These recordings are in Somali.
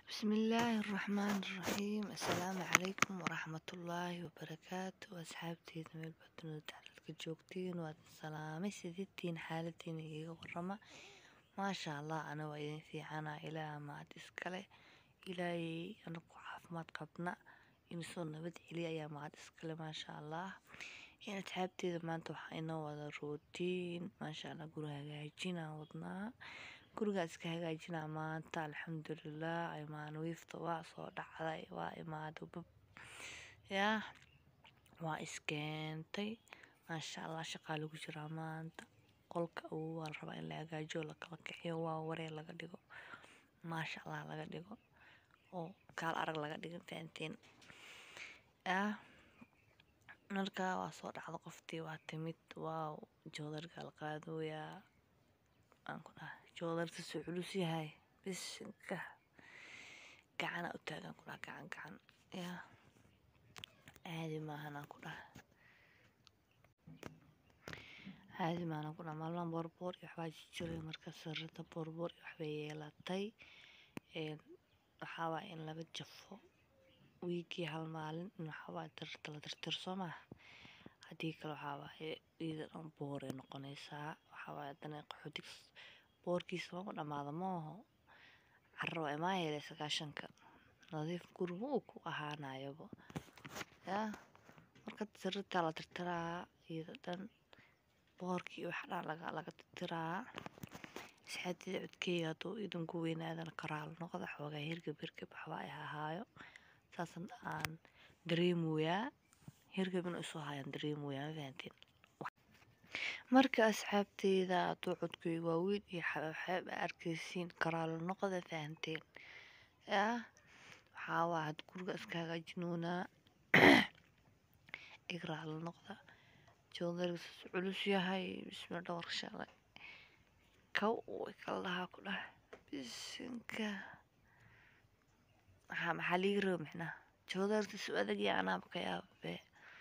bismillaahi raxmaan raxiim assalaamu calaykum waraxmatullaahi wabarakaatu asxaabteeda meel badnooda taclalka joogtiin waad salaamay sididtiin xaaladiina iiga warama maasha allah ana waa idin fiicana ilaaha mahad iskale ilaahayey anagu caafimaad qabna imisoo nabad celiya ayaa mahad iskale maasha allah in asxaabteeda maanta waxaa inoo wada rootiin maasha allah guri hagaajinaan wadnaa gurigaa iska hagaajinaa maanta alxamdulilah imaan wiifta waa soo dhacday waa imaada bab yaa waa iskeentay maasha allah shaqaa lagu jiraa maanta qolka awow waa la rabaa in la hagaajiyo lakala kiciyo waa waree laga dhigo maasha allah laga dhigo oo kaal arag laga dhigo fahanteen yaa markaa waa soo dhacda qoftii waa timid waaw joodargaa la qaadooyaa aan ku dhaha joodarta soo culus yahay bisinka gacana u taagan ku dhaha gacan gacan yaa caadi maahan aan ku dhaha caadi maahan aan ku dhaha maalmahan boorboor iyo waxbaa jijiray marka sarrada boorboor iyo waxbay yeelatay waxaa waaya in laga jafo wiigii hal maalin in waxaa waaya tirta la tirtir soo maha haddii kale waxaa waaye iyada dhan booray noqonaysaa waxaa waaye haddana qaxootig boorkiisa mama dhammaada maaho carra waa imaa yeelay sagaashanka nadiif guriga uu ku ahaanayaba yaa marka sirritaa la tirtiraa iyada dhan boorkii iyo wax dhan laga laga tirtiraa isxaadida codkeeya hadduu idinku weynaadana karaal noqda xoogaa hirgab hirgab waxba ay ahaayo saasan aan dareemoyaa hirgab inuu isu haayaan dareemoyaa ma fahanteen marka asxaabteyda hadduu codkey waaweyn iyo xabaabxabaab a arkaysiin karaalo noqda fahanteen yaa waxaa waa had guriga iska hagaajinoonaa igraalo noqda joodarigas culus yahay bismi dhowr shalay kow way kala dhahaa ku dhah bisinka maxaa maxaa liiga raba micnaha joodartas u adag yaa anaaba ka yaababe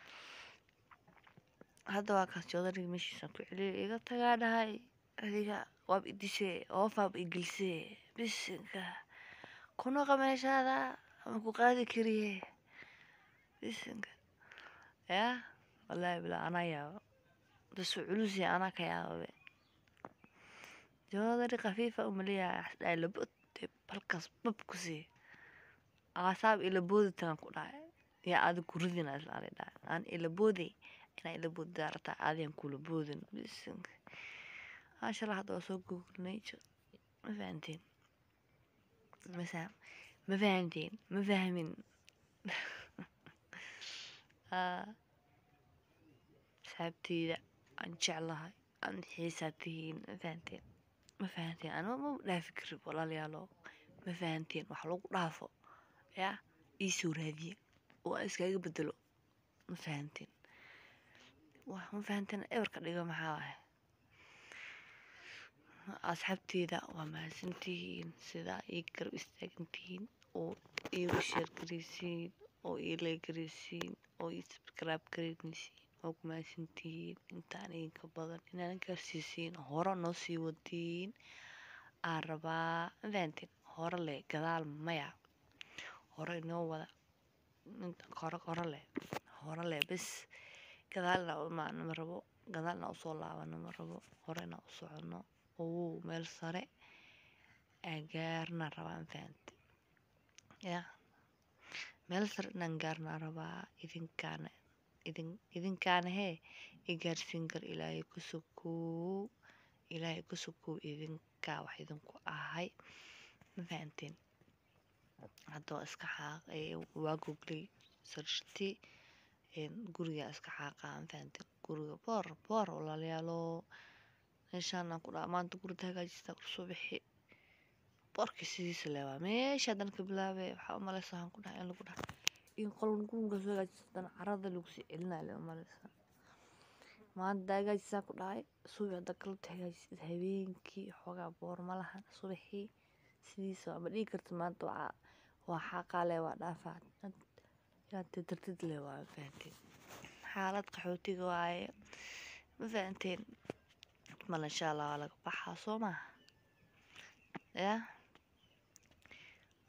hadda waa kaas joodarigi meeshiisaan ku celiyay iga tagaa dhahay adiga waab idisee oofaab igelisee bisinka kunaqa meeshaada ama ku qaadi kariye bisinka yaa wallaahi bilaa anaa yaaba dasu culusi anaa ka yaababe joodari khafiifa umaleeyahay asdhaay labod halkaas bab ku sii aasaab ilaboodi tagan ku dhahay yaa aada kuridina islaali dhahay aan ilabooday inaa ilaboodi daarataa aadiyan kula boodin bisinka maashallah hadda waa soo googlnay ma fahanteen masa ma fahanteen ma fahmin saabteyda aan jeclahay aan xiisaa tihiin ma fahanteen ma fahanteen anima ma dhaafi karib walaalayaalo ma fahanteen wax lagu dhaafo yaa iisoo raadiye oo aan iskaga bedelo ma fahanteen ma fahanteen ebarka dhigo maxaa waay asxaabteyda waa mahadsantihiin sidaa ii garab istaagantihiin oo iigu sheer garaysiin oo ii lay garaysiin oo ii sabskraib garaynaysiin oo ku mahadsantihiin intaan idinka badan inaan gaarsiisiin hore noo sii wadiin aan rabaa ma fahanteen hore leh gadaal maya hore inoo wada hore hore leh hore leh bes gadaalna imaano ma rabo gadaalna usoo laabano ma rabo horena u socono owow meel sare agaarna rabaa ma fahante yaa meel sare inaan gaarnaa rabaa idinkaana idin idinkaana hee i gaarsiin kar ilaahay ku sokow ilaahay ku sokow idinkaa wax idinku ahay ma fahanteen hadda waa iska xaaq waa googlay sarti guriga iska xaaqaa ma fahanteen guriga boor boor walaalayaalo meeshaan aan ku dhaha maanta gurida hagaajista kusoo bixi boorkii sidiisa leewaa meesha haddana ka bilaabay waxaa umaleysa waxaan ku dhaha in lagu dhaha in qolka guriga soo hagaajista haddana carada lagu sii celinaya le umaleysa maanta hagaajisaa ku dhahay subi hadda galabta hagaajisid habeenkii xoogaa boor ma lahan subaxii sidiisa waa ma dhigi karta maanta waa waa xaaqaa le waa dhaafaa inaad tirtirtid le waa ma fahanteen xaalad qaxootiga waaye ma fahanteen mal insha allah waa laga baxaa soo maha yaa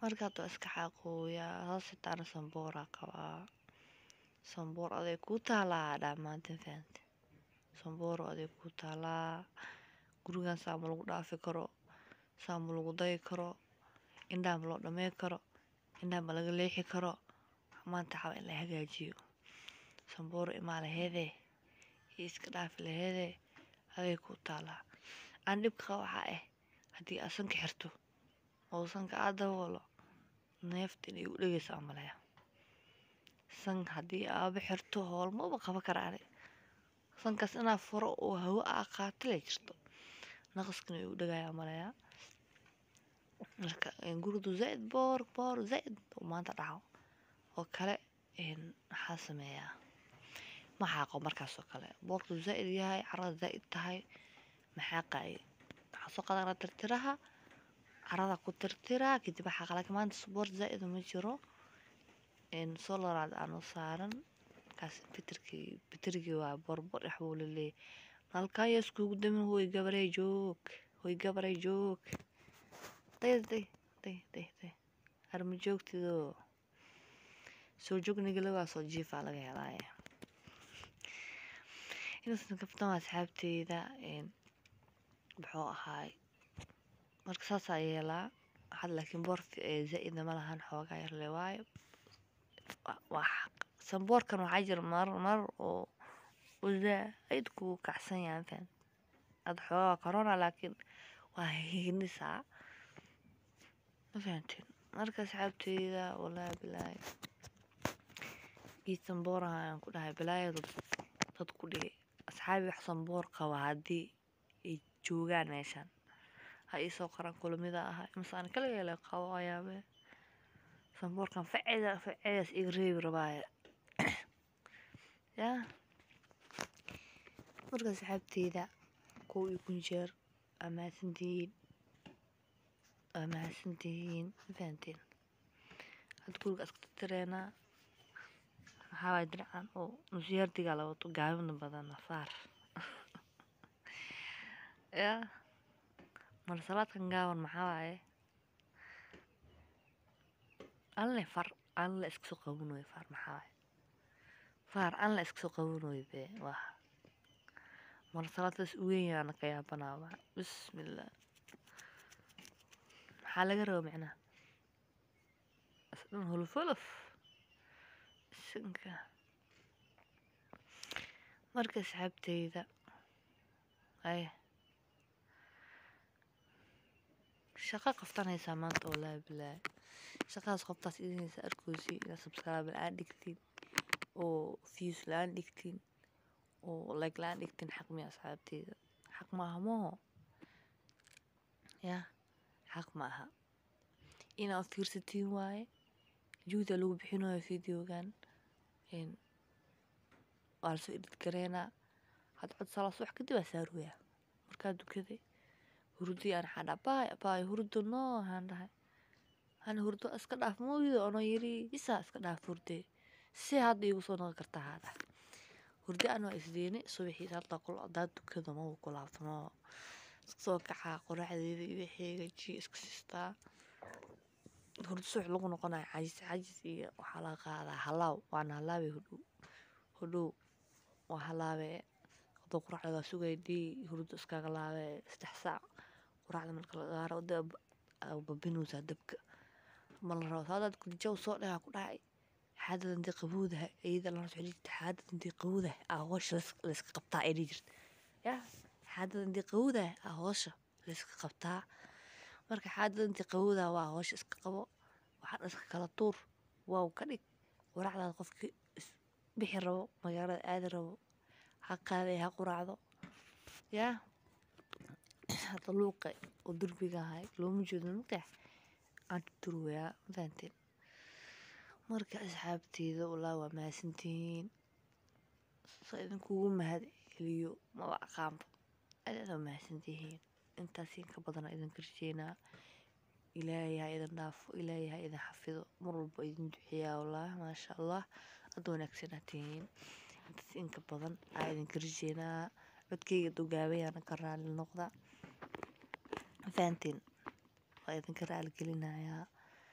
marka hadda waa iska xaaqooyaa hoos xitaana sambooraa qabaa samboor aday kuu taalaa dhammaantin fahamte samboor aday kuu taalaa gurigan saa ma lagu dhaafi karo saa ma lagu dayi karo indhaha ma loo dhamey karo indhaha ma laga leexi karo maanta waxaa in la hagaajiyo samboor imaa laheedee iyo iska dhaafi laheedee aday kuu taalaa aan dhibka waxaa ah haddii aad sanka xirto oo sanka aad daboolo neefta inay u dhegeysa amalaya san haddii aaba xirto hoolmaba qaba karaane sankaas inaa furo oo hawo aa qaato lee jirto naqaskana ay u dhegaya amalaya marka guridu zaaid boor boor zaaid uu maanta dhaco oo kale maxaa sameeyaa ma xaaqo markaas oo kale boorku zaaid yahay carada zaaid tahay maxaa qaaye waxaa soo qadanaa tirtiraha carada ku tirtiraa kadib waxaa qalak maanta boor zaaid ma jiro solaraad aanu saaran kaas bitirkii bitirkii waa borbor dhex buu laleeyahay nalkan yaa iskugu damin hoy gabarey joog hoy gabarey joog day day day day day harma joogtidoo soo joognigala waa soo jiifaa laga helaaye inaasan kaftan asxaabteyda muxuu ahaay marka saasaa yeelaa had laakiin boor zaa-idna ma lahan xoogaa yarle waayo waa xaq samboorkan waxaa jira mar mar oo zaaid kugu kacsan yahay faham ad xoogaa corona laakiin waa hinisaa ma fahanteen marka asxaabteyda walaahi bilaahi ii sambooraha ayaan ku dhahay bilaayadu dad ku dhigay asxaabi wax samboor qaba haddii ay joogaan meeshan ha iisoo qoraan kulamida ahaa masaan kaliga ele qabo ayaabe samboorkan faceda facedaas iga reebi rabaaye yaa marka asxaabteyda kow iyo kun jeer waa mahadsantihiin waa mahadsantihiin ma fahanteen hadda guriga iska tirtireenaa maxaa waay dinacan oo nusyaardigaa la wato gaabina badan nafaar yaa marsalaadkan gaaban maxaa waaye alle far alle iska soo qabanooyo far maxaa waaye far alle iska soo qabanooyo bee waa marsalaadkaas uweyn yaana ka yaabanaaba bismillah maxaa laga raba micnaha isdhan holofolof isinka marka asxaabteyda ay shaqa qoftanaysaa maanta wallaahi bilaahi shaqadaas qoftaas idinaysa arkoosi inaad subscribe la-aan dhigtiin oo views la-aan dhigtiin oo like la-aan dhigtiin xaq miya asxaabteyda xaq maaha maho ya xaq maaha inaad fiirsatiin waaye juhda lagu bixinayo videogan waa lasoo edit gareynaa had cod salaas wax kadib aa saaruyaa markaa dukaday hurdii aan xadha baay baay hurdo noo aan dhahay hana hurdo iska dhaaf mooyido ono yiri isaa iska dhaaf hurde si hadda iigu soo noqon kartaa haa dhahay hurdi aan waa isdeeni subaxii hadda kul hadaa dukado ma ku laabtamo iska soo kacaa qoraxdeeda iyo wixeega ji iska sistaa hurdo subax lagu noqonayo cajis cajis iyo waxaa laga qaadaa halaaw waana halaabay hodhow hodhow waa halaabee hadoo quraacda waa sugay dii hurdo iskaga laabee saddex saac quraacda marka la gaaro da babinaysaa dabka ma la rabo saadaad kurjaw soo dhagaa ku dhacay xaadadan dii qabowdaha iyada lana socon jirta xaadadan dii qabowdaha aa hoosha layska qabtaa ay dhihi jirta yaa xaadadan dii qabowdaha aa hoosha layska qabtaa marka xaadadan dii qabowdaha waa hoosha iska qabo waxaan iska kala tuur waaw ka dhig waraacdaada qofkii bixi rabo magaalada aadi rabo ha qaaday ha quraacdo yaa hadda luuqa oo durbiga ahay looma jeedo maqeex aan tuturwayaa ma fahanteen marka asxaabteeda walaa waa mahadsantihiin sa idinkugu mahad celiyo maba aqaanba aad waa mahadsantihiin intaasiin ka badana idinka rajeynaa ilaahay ha idin dhaafo ilaahay ha idin xafido mar walba idin duceeyaa wallah maasha allah aad wanaagsanaa tihiin intaas inka badan aa idinka rajeynaa codkeyga dogaabayaana ka raali noqda fahanteen waa idinka raali gelinayaa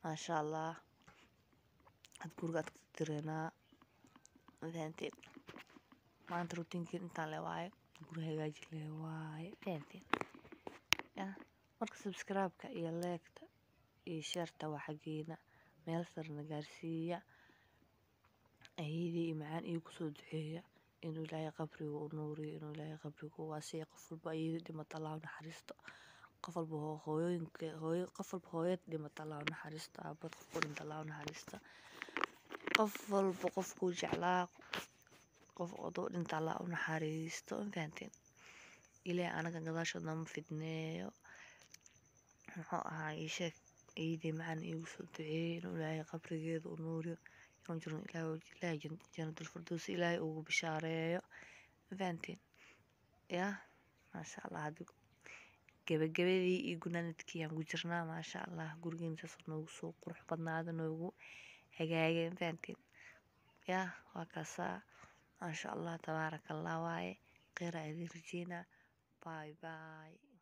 maasha allah had guriga aad ka tireynaa fahanteen maanta rutiinkiin intaan le waaye guri hagaaji le waaye fahanteen ya marka subscribe-ka iyo leegta iyo sheerta waa xaggeena meel sarna gaarsiiya ayadii iyo macaan iyo kusoo duceeya inuu ilaahay qabriga u nuuriyo inuu ilaahay qabriga u waasiyo qof walba ayadii dhimata allah u naxariisto qof walba hooyooyinka hooyo qof walba hooyad dhimata allah u naxariisto aabad qofku dhinta allah u naxariisto qof walba qofkuu jeclaa qof odoo dhinta allah u naxariisto ma fahanteen ilaahay anaga gadaashood nama fidneeyo muxuu ahaa ii sheeg ayadii macaan iigu soo duceeyey inuu ilaahay qabrigeeda u nuuriyo inuu jiro ilaahay jannatul firdaws ilaahay ugu bishaareeyo ma fahanteen yaa maasha allah hadda gabagabadii iyo gunaanadkii aan ku jirnaa maasha allah gurigeena saas noogu soo qurux badnaada noogu hagaagay ma fahanteen yaa waa kaasaa maasha allah tabaaraka allah waaye kheyraa idin rajeynaa bye bye